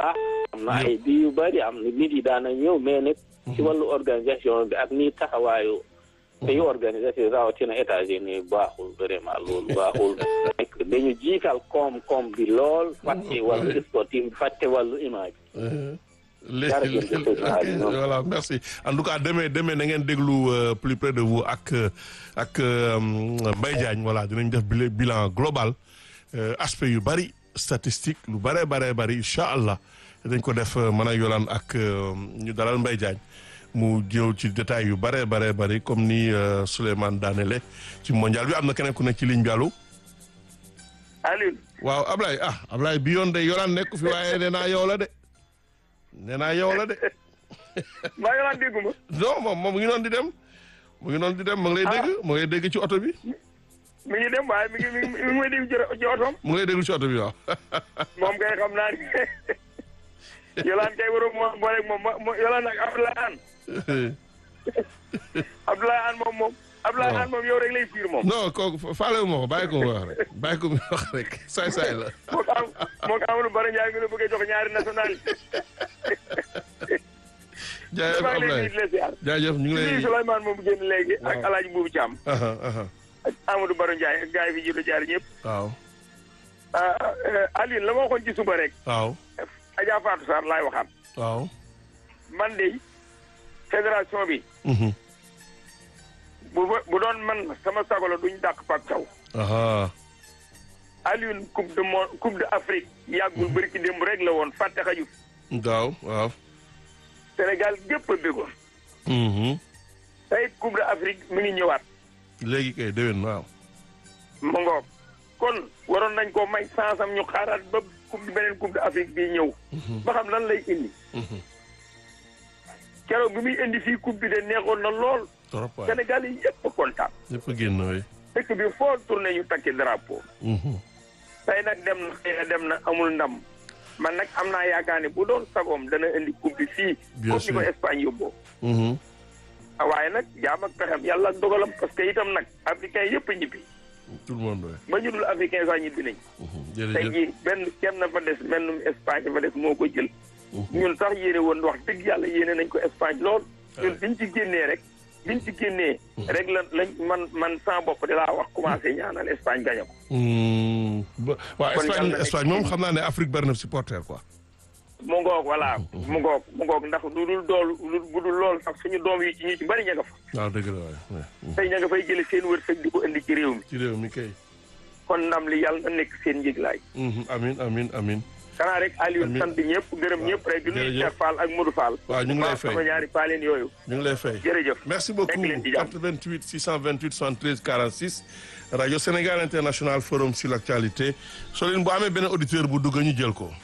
baax am na ay bi yu bëri am na nit yi daana ñëw mais nag ci wàllu organisation bi ak nii taxawaayu te yu organisation rawatina États-Unis baaxul vraiment loolu baaxul dañu jiital koom-koom bi lool fàtte wàllu sportif fàtte wàllu image léegi voilà merci en tout cas demain demain na ngeen déglu plus près de vous ak ak Mbaye Diagne voilà dinañ def bilan global aspect yu bari statistique lu bare bare bari incha allah dañ ko def mën a yolaan ak ñu dalal Mbaye Diagne mu jëw ci détails yu bare bare bari comme ni Souleymane daanele ci mondial bi am na keneen ku nekk ci ligne bi allo. Aliou. waaw Ablaye ah Ablaye bi yoon de yolaan nekk fi waaye nee naa yow la de. nee naa yow la de. maa ngi naan dégguma. non moom moom mu ngi noonu di dem. mu ngi noonu di dem mu ngi lay dégg mu ngi lay dégg ci oto bi. mi ngi dem waaye mi ngi mi ngi mi ngi may dégg ci otoom. mu ngi lay déglu ci oto bi waaw. moom kay xam naa ne Yolaan kay waroon moo boole moom mo Yolaan ak Abdoulaye Anne. Abdoulaye Anne moom moom. Abdoulaye Anne moom yow rek lay fiir moom. non kooku faale wu ma ko bàyyi ko mu wax rek bàyyi ko mu wax rek saay saay la. moo ko am moo ko Amadou Bara Ndiaye mi la bëggee jox ñaari national jaajëf Ablaye jaajëf ñu ngi lay nuyu Souleymane moom génn léegi ak El Hadj Boubou Thiam. ak Amadou Bara Ndiaye ak gars yi fi jiitu jaar ñëpp. waaw. Aline la ma waxoon ci suba rek. waaw. Adja Fatou Sarr laay waxaat. waaw. man de fédération bi. bu bu doon man sama sago la duñ dàq Pape Thiaw. Alioune coupe de monde coupe de Afrique yàggul bëri ci démb rek la woon fàtte xajut. waaw waaw. Sénégal gépp a bégoon. tey coupe de Afrique mi ngi ñëwaat. léegi kay déwén waaw. mu ngoog kon waroon nañ ko may sansam ñu xaaraat ba coupe beneen coupe de Afrique bii ñëw. ba xam lan lay indi. keroog bi muy indi fii coupe bi de neexoon na lool. trop waay Sénégal yi yëpp kontaan. yëpp a génn waay. dëkk bi foo tourné ñu takki drapeau. tey nag dem na xëy na dem na amul ndam man nag am naa yaakaar ne bu doon sagoom dana indi coupe bi fii. bien comme ni ko sûr Espagne yóbboo. waaye nag jaam ak pexem yàlla ak dogalam parce que itam nag africain yëpp a ñibbi tout le monde waay. ba ñu dul africain sax ñibbi nañ. tey jërëjëf jii benn kenn fa des mennum Espagne fa des moo ko jël. ñun sax yéene woon wax dëgg yàlla yéene nañ ko Espagne lool. ñun biñ ci génnee rek. biñ ci génnee. rek la lañ man man sans bopp di laa wax commencé ñaanal Espagne gañe ko. ba waaw Kon Espagne yàlla na Espagne moom xam naa ne Afrique bari na supporter quoi. mu ngoog voilà mu ngoog mu ngoog ndax lu dul dool lu bu dul lool sax suñu doom yi ci ñu ci bari ña nga fa. waaw dëgg la waay. tey ña nga fay jële seen wërsëg di ko indi ci réew mi. ci réew mi kay. kon ndam li yàlla na nekk seen njëglaay. amin amin amin xanaa rek Aliou Amiin. sant ñëpp gërëm ñëpp rek di nuyu jërëjëf. Cheikh Fall ak Modou Fall. waaw ñu ngi lay Waaw, fay. sama ñaari paaleen yooyu. ñu ngi lay fay. jërëjëf. merci beaucoup Nekk leen ci jàmm. 88 628 73 46 rajo Sénégal international forum sur l' actualité soo leen bu amee benn auditeur bu dugg ñu jël ko.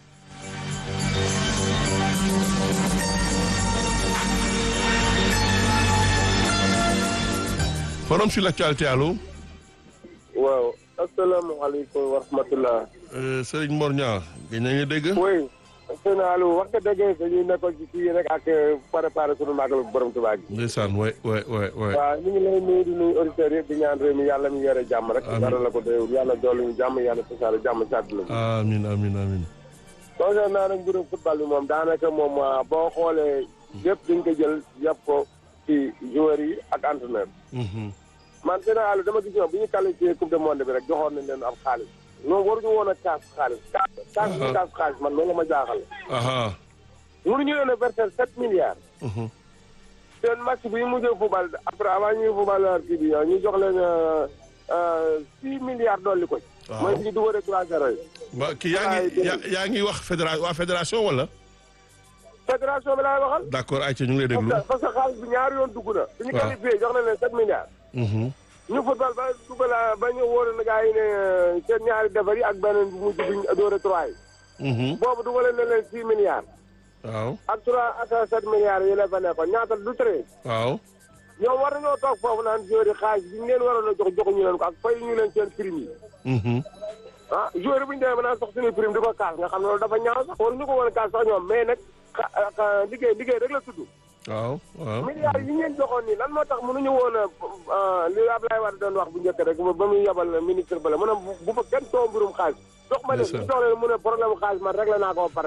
forum sur l' actualité allo. waaw asalaamaaleykum wa rahmatulah. Euh, Serigne Mor Niang gëj nañu dégg. oui sëñ Aliou wax nga dëgg dañuy nekkoon ci fii rek ak préparé sunu màggal borom Tuubaa gi. ndeysaan waay waay waay waay. waaw ñu ngi lay nuyu di nuyu auditeurs yëpp di ñaan réew mi yàlla mi yore jàmm rek. Amiin. dara la ko doyul yàlla dolli ñu jàmm yàlla tasaare jàmm ci àdduna bi. amin amin amin concernant nag mbirum football bi moom daanaka moom ah, boo xoolee yëpp dañ ko jël yàpp ko ci joueurs yi ak entraîneur. Mhm. man sëñ Aliou dama gis ñoom bu ñu qualifié coupe du monde bi rek joxoon nañ leen ab xaalis. ñoom waruñu woon a kaas xaalis. kaas kaas bi kaas xaalis man loolu la ma jaaxal. aha mënuñu leen a verser sept milliards. Mhm. seen match bi ñu mujjee football après avant ñuy football kii bi ñu jox leen six milliards dolli ko ci. Waaw. mooy bi ñu dugalee trois zéro yi. ba kii yaa ngi yaa yaa ngi wax fédération waa fédération wala. fédération bi laay waxal. d' accord ayca ñu ngi lay parce déglu. que parce que xaalis bi ñaari yoon dugg na. bi ñu Waaw. qualifié jox na leen sept milliards. Mhm. ñu football ba dugal ba ñu wóor na gars yi ne seen ñaari defar yi ak beneen bu mujj bi ñu doore trois yi. Mhm. boobu dugalee na leen six milliards. waaw ak trois ak sept milliards yi la fa nekkoon ñaata du treize. waaw. ñoom war nañoo toog foofu naan joueur yi xaalis bi ñu leen waroon a jox joxuñu leen ko ak fay ñu leen seen prime yi. Mhm. ah joueur bu ñu demee ba naan sax suñuy prime di ko kaas nga xam ne loolu dafa ñaaw sax waruñu ko woon a kaas sax ñoom mais nag xa- xa- liggéey liggéey rek la tudd. waaw waaw. milliards yi ñu leen joxoon nii lan moo tax mënuñu woon a li Ablaye Wade doon wax bu njëkk rek ba muy yabal ministre ba la mu ne bu bu fa kenn too mbirum xaalis. jox ma leen Ndeysaan. jox leen mu ne problème xaalis man réglé naa ko ba pare